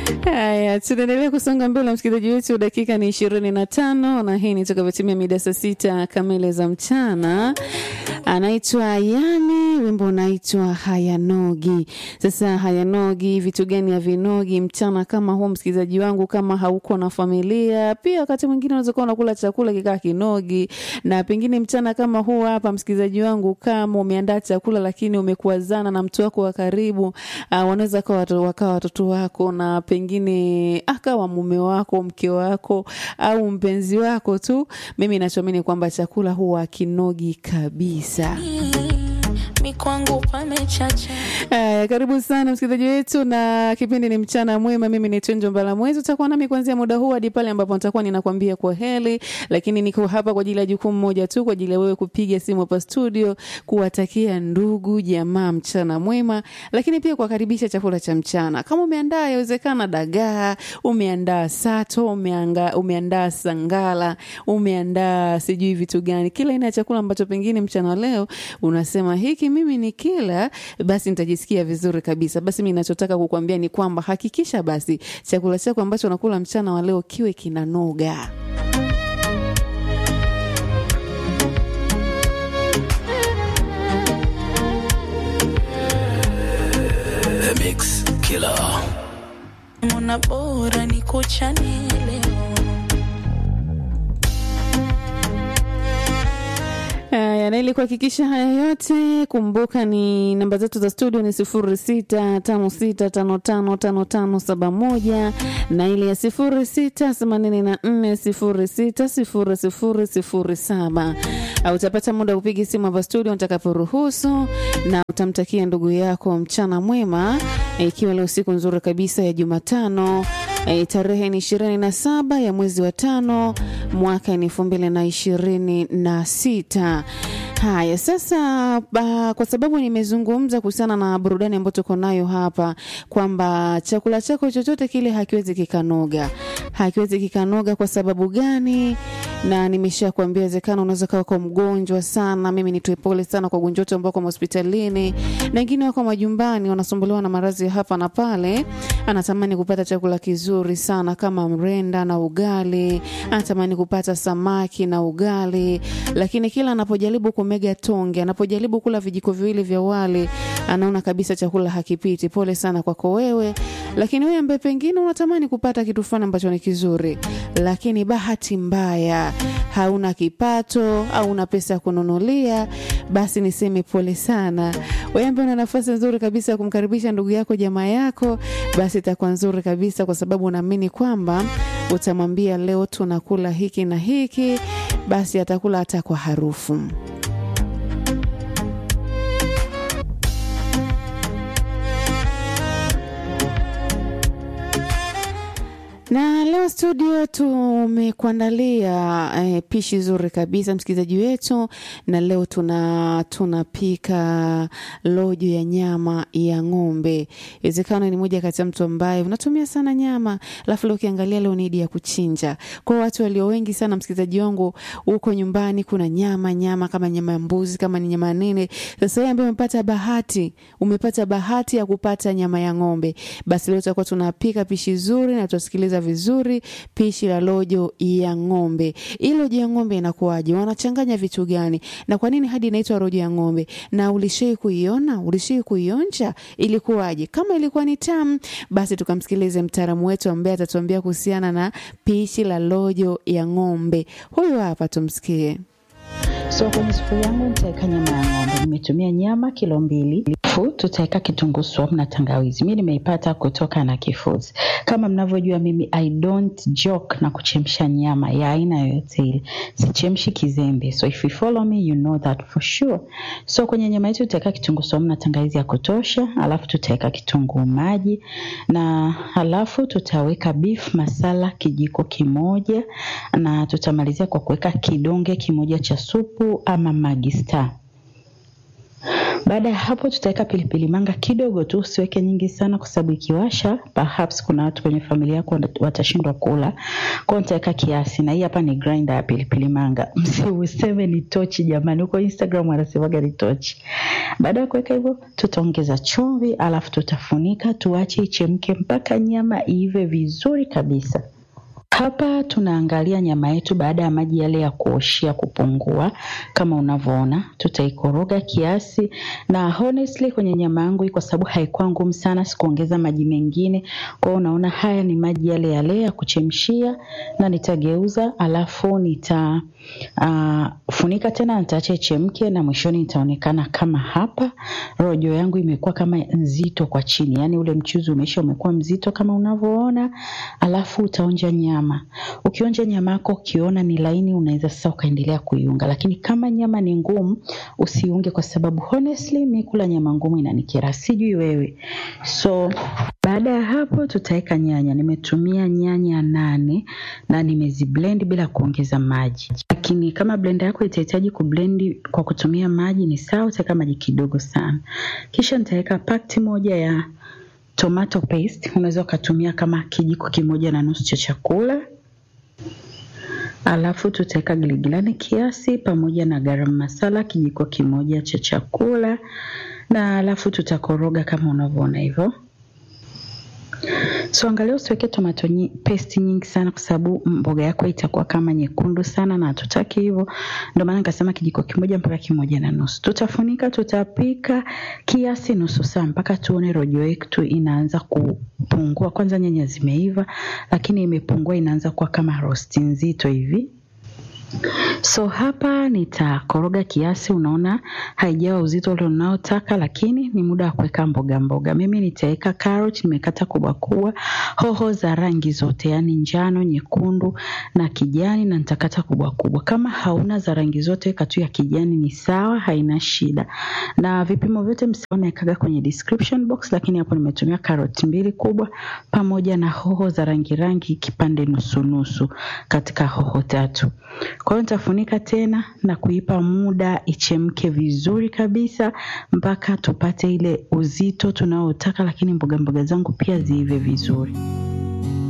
Haya, tunaendelea kusonga mbele, msikilizaji wetu. Dakika ni ishirini na tano na hii ni tukavyotimia mida saa sita kamili za mchana. Anaitwa Yani, wimbo unaitwa Hayanogi. Sasa hayanogi, vitu gani havinogi mchana kama huu, msikilizaji wangu? Kama hauko na familia, pia wakati mwingine unaweza kuwa unakula chakula kikaa kinogi, na pengine mchana kama huu hapa, msikilizaji wangu, kama umeandaa chakula lakini umekuazana na mtu wako wa karibu, uh, wanaweza kawa wakawa watoto wako na pengine akawa mume wako, mke wako au mpenzi wako tu. Mimi nachoamini kwamba chakula huwa kinogi kabisa. mi kwangu pamechacha Haya, karibu sana msikilizaji wetu, na kipindi ni mchana mwema. Mimi ni Tunjo Mbala Mwezi, utakuwa nami kuanzia muda huu hadi pale ambapo nitakuwa ninakwambia kwa heri, lakini niko hapa kwa ajili ya jukumu moja tu, kwa ajili ya wewe kupiga simu hapa studio, kuwatakia ndugu jamaa mchana mwema, lakini pia kuwakaribisha chakula cha mchana. Kama umeandaa yawezekana dagaa, umeandaa sato, umeanga, umeandaa sangala, umeandaa sijui vitu gani, kila aina ya chakula ambacho pengine mchana wa leo unasema hiki mimi ni kila basi nitajisikia vizuri kabisa. Basi mimi ninachotaka kukuambia ni kwamba hakikisha basi chakula chako ambacho unakula mchana wa leo kiwe kinanoga. The Mix Killer. mona bora ni kuchane leo Haya, na ili kuhakikisha haya yote, kumbuka ni namba zetu za studio ni sifuri sita tano sita tano tano tano tano saba moja na ile ya sifuri sita themanini na nne sifuri sita sifuri sifuri sifuri saba. Au Utapata muda wa kupiga simu hapa studio nitakaporuhusu, na utamtakia ndugu yako mchana mwema, eh, ikiwa leo siku nzuri kabisa ya Jumatano. E, tarehe ni ishirini na saba ya mwezi wa tano mwaka ni elfu mbili na ishirini na sita. Haya sasa, ba, kwa sababu nimezungumza kuhusiana na burudani ambayo tuko nayo hapa kwamba chakula chako chochote kile hakiwezi kikanoga, hakiwezi kikanoga. Kwa sababu gani? Na nimesha kuambia, wezekana unaweza kawa kwa mgonjwa sana. Mimi nitoe pole sana kwa wagonjwa wote ambao wako hospitalini na wengine wako majumbani wanasumbuliwa na maradhi ya hapa na pale. Anatamani kupata chakula kizuri sana kama mrenda na ugali, anatamani kupata samaki na ugali, lakini kila anapojaribu kumega tonge, anapojaribu kula vijiko viwili vya wali, anaona kabisa chakula hakipiti. Pole sana kwako wewe, lakini wewe ambaye pengine unatamani kupata kitu fulani ambacho ni kizuri, lakini bahati mbaya hauna kipato au una pesa ya kununulia, basi niseme pole sana. Wewe ambaye una nafasi nzuri kabisa ya kumkaribisha ndugu yako, jamaa yako, basi itakuwa nzuri kabisa, kwa sababu unaamini kwamba utamwambia leo tunakula hiki na hiki, basi atakula hata kwa harufu. na leo studio tumekuandalia eh, pishi zuri kabisa msikilizaji wetu, na leo tuna tunapika lojo ya nyama ya ng'ombe. Inawezekana ni moja kati ya mtu ambaye unatumia sana nyama, alafu leo ukiangalia leo ni idi ya kuchinja. Kwa watu walio wengi sana, msikilizaji wangu, huko nyumbani kuna nyama nyama, kama nyama ya mbuzi, kama ni nyama nene. Sasa wewe ambaye umepata bahati, umepata bahati ya kupata nyama ya ng'ombe, basi leo tutakuwa tunapika pishi zuri na tutasikiliza vizuri pishi la lojo ya ng'ombe. Hii lojo ya ng'ombe inakuwaje? Wanachanganya vitu gani? Na kwa nini hadi inaitwa lojo ya ng'ombe? Na ulishai kuiona? Ulishai kuionja? Ilikuwaje? Kama ilikuwa ni tamu, basi tukamsikilize mtaalamu wetu ambaye atatuambia kuhusiana na pishi la lojo ya ng'ombe. Huyu hapa, tumsikie. So kwenye sufuria yangu nitaweka nyama ya ng'ombe. Nimetumia nyama kilo mbili. Alafu tutaweka kitunguu swaumu na tangawizi. Mimi nimeipata kutoka na Kifuzi. Kama mnavyojua mimi I don't joke na kuchemsha nyama ya aina yoyote ile. Sichemshi kizembe. So if you follow me you know that for sure. So kwenye nyama yetu tutaweka kitunguu swaumu na tangawizi ya kutosha, alafu tutaweka kitunguu maji na alafu tutaweka beef masala kijiko kimoja na tutamalizia kwa kuweka kidonge kimoja cha supu ama Maggi Star. Baada ya hapo, tutaweka pilipili manga kidogo tu, usiweke nyingi sana, kwa sababu ikiwasha, perhaps kuna watu kwenye familia yako watashindwa kula. Kwa hiyo nitaweka kiasi, na hii hapa ni grinder ya pilipili manga. Msiuseme ni tochi jamani, huko Instagram wanasemaga ni tochi. Baada ya kuweka hivyo, tutaongeza chumvi, alafu tutafunika, tuache ichemke mpaka nyama iive vizuri kabisa. Hapa tunaangalia nyama yetu baada ya maji yale ya kuoshia kupungua, kama unavyoona, tutaikoroga kiasi. Na honestly kwenye nyama yangu hii, kwa sababu haikuwa ngumu sana, sikuongeza maji mengine. Kwa hiyo unaona, haya ni maji yale yale ya kuchemshia, na nitageuza, alafu nita uh, funika tena, nitaacha ichemke, na mwishoni nitaonekana kama hapa. Rojo yangu imekuwa kama nzito kwa chini, yani ule mchuzi umeisha, umekuwa mzito kama unavyoona, alafu utaonja nyama Ukionja nyama yako ukiona ni laini, unaweza sasa ukaendelea kuiunga, lakini kama nyama ni ngumu usiunge, kwa sababu honestly mi kula nyama ngumu inanikera, sijui wewe. So baada ya hapo tutaweka nyanya. Nimetumia nyanya nane na nimeziblend bila kuongeza maji, lakini kama blender yako itahitaji kublend kwa kutumia maji ni sawa, utaweka maji kidogo sana. Kisha nitaweka pakti moja ya tomato paste unaweza ukatumia kama kijiko kimoja na nusu cha chakula, alafu tutaweka giligilani kiasi pamoja na garam masala kijiko kimoja cha chakula, na alafu tutakoroga kama unavyoona hivyo. So angalia usiweke tomato nyi, paste nyingi sana, kwa sababu mboga yako itakuwa kama nyekundu sana na hatutaki hivyo. Ndio maana nikasema kijiko kimoja mpaka kimoja na nusu. Tutafunika, tutapika kiasi nusu saa mpaka tuone rojo yetu inaanza kupungua. Kwanza nyanya zimeiva, lakini imepungua, inaanza kuwa kama rosti nzito hivi. So hapa nitakoroga kiasi, unaona haijawa uzito ule unaotaka, lakini ni muda wa kuweka mboga mboga. Mimi nitaweka carrot, nimekata kubwa kubwa, hoho za rangi zote, yani njano, nyekundu na kijani, na nitakata kubwa kubwa. Kama hauna za rangi zote, weka tu ya kijani, ni sawa, haina shida. Na vipimo vyote msione nikaga kwenye description box, lakini hapo nimetumia carrot mbili kubwa pamoja na hoho za rangi rangi kipande nusu nusu katika hoho tatu. Kwa hiyo nitafunika tena na kuipa muda ichemke vizuri kabisa mpaka tupate ile uzito tunaotaka, lakini mboga mboga zangu pia ziive vizuri.